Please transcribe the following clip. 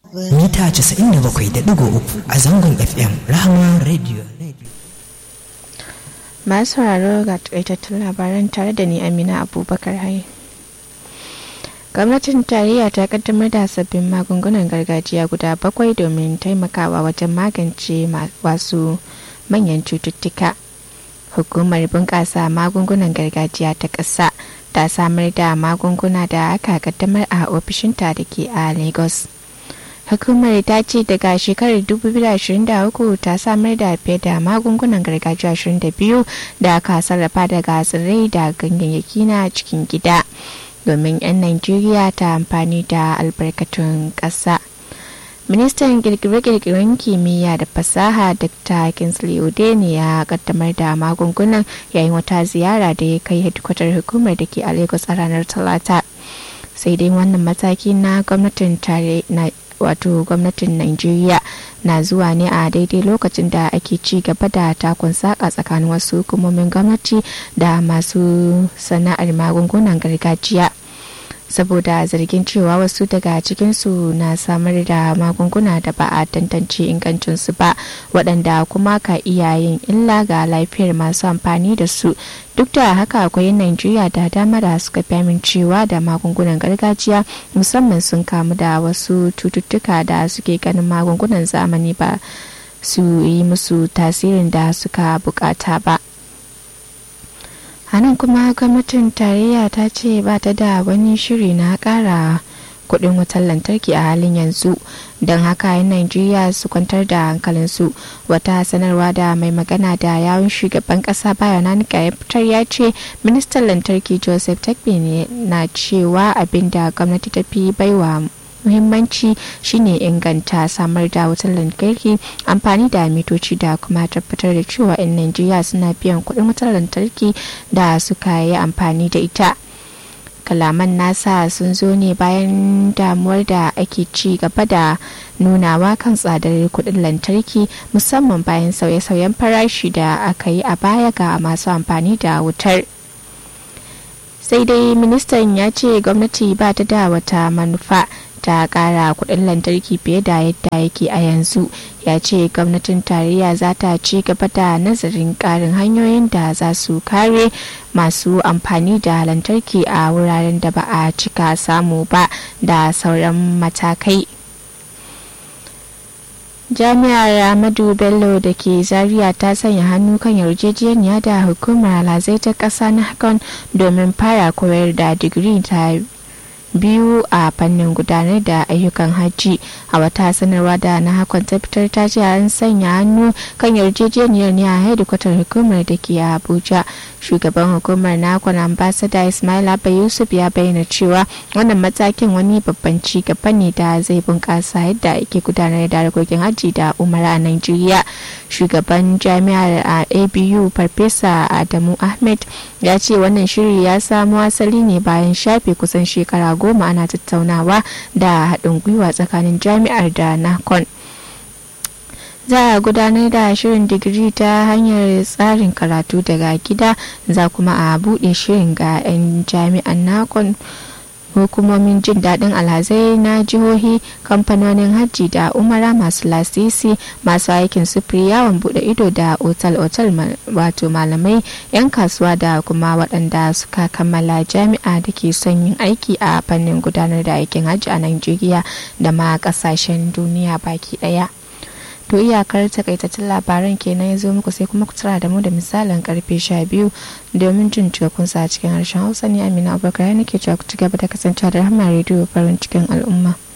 mita 97.3 a zangon fm rahama radio masu sauraro ga takaitattun labaran tare da ni amina abubakar hai gwamnatin tarayya ta kaddamar da sabbin magungunan gargajiya guda bakwai domin taimakawa wajen magance wasu manyan cututtuka hukumar bunƙasa magungunan gargajiya ta ƙasa ta samar da magunguna da aka kaddamar a ofishinta da ke a lagos hukumar ta ce daga shekarar 2023 ta samar da fiye da magungunan gargajiya 22 da aka sarrafa daga tsirrai da ganyayyaki na cikin gida domin 'yan najeriya ta amfani da albarkatun ƙasa ministan kirkire-kirkiren kimiyya da fasaha dr kinsley odene ya kaddamar da magungunan yayin wata ziyara da ya kai hedikwatar hukumar da ke a lagos a ranar talata sai dai wannan mataki na gwamnatin tare na wato gwamnatin Najeriya na zuwa ne a daidai lokacin da ake ci gaba da takun saka tsakanin wasu hukumomin gwamnati da masu sana'ar magungunan gargajiya saboda zargin cewa wasu daga cikinsu na samar da magunguna da ba a tantance ingancinsu ba waɗanda kuma ka iya yin illa ga lafiyar masu amfani da su duk da haka akwai najeriya da dama da suka fi amincewa da magungunan gargajiya musamman sun kamu da wasu cututtuka da suke ganin magungunan zamani ba su yi musu tasirin da suka bukata ba hannun kuma gwamnatin tarayya ta ce ba ta da wani shiri na kara kudin wutar lantarki a halin yanzu don haka yan najeriya su kwantar da hankalinsu wata sanarwa da mai magana da yawun shugaban kasa bayan nanika ya fitar ya ce ministan lantarki joseph takbe ne na cewa abinda gwamnati ta fi baiwa muhimmanci shine inganta samar da wutar lantarki amfani da mitoci da kuma tabbatar da cewa 'yan najeriya suna biyan kuɗin wutar lantarki da suka yi amfani da ita kalaman nasa sun zo ne bayan damuwar da ake ci gaba da nunawa kan tsadar kuɗin lantarki musamman bayan sauye-sauyen farashi da aka yi a baya ga masu amfani da wutar sai dai ministan ya ce gwamnati ba ta da wata manufa ta kara kudin lantarki fiye da yadda yake a yanzu ya ce gwamnatin tarayya za ta ci gaba da nazarin karin hanyoyin da za su kare masu amfani da lantarki a wuraren da ba a cika samu ba da sauran matakai jami'ar amadu bello da ke zaria ta sanya hannu kan yarjejeniya da hukumar alhazai ta ƙasa na hakan domin fara koyar da digiri ta biyu a fannin gudanar da ayyukan hajji a wata sanarwa da na hakon ta fitar ta ce an sanya hannu kan yarjejeniyar ne a hedikwatar hukumar da ke abuja shugaban hukumar nakon ambasada ismail abba yusuf ya bayyana cewa wannan matakin wani babban ci gaba ne da zai bunkasa yadda ake gudanar da harkokin hajji da umara a nigeria shugaban jami'ar a abu farfesa adamu ahmed ya ce wannan shiri ya samo asali ne bayan shafe kusan shekara goma ana tattaunawa da haɗin gwiwa tsakanin jami'ar da nakon za a gudanar da shirin digiri ta hanyar tsarin karatu daga gida za kuma a buɗe shirin ga 'yan jami'an nakon hukumomin jin daɗin alhazai na jihohi kamfanonin hajji da umara masu lasisi masu aikin sufuri yawon buɗe ido da otal-otal wato malamai 'yan kasuwa da kuma waɗanda suka kammala jami'a da ke son yin aiki a fannin gudanar da aikin hajji a nigeria da ma ƙasashen duniya baki ɗaya. to iyakar takaitattun labaran kenan ya zo muku sai kuma ku tara da mu da misalin karfe 12 domin jin cikakkun sa cikin harshen hausa ne amina abubakar nake cewa ku ci gaba da kasancewa da rahama rediyo farin cikin al'umma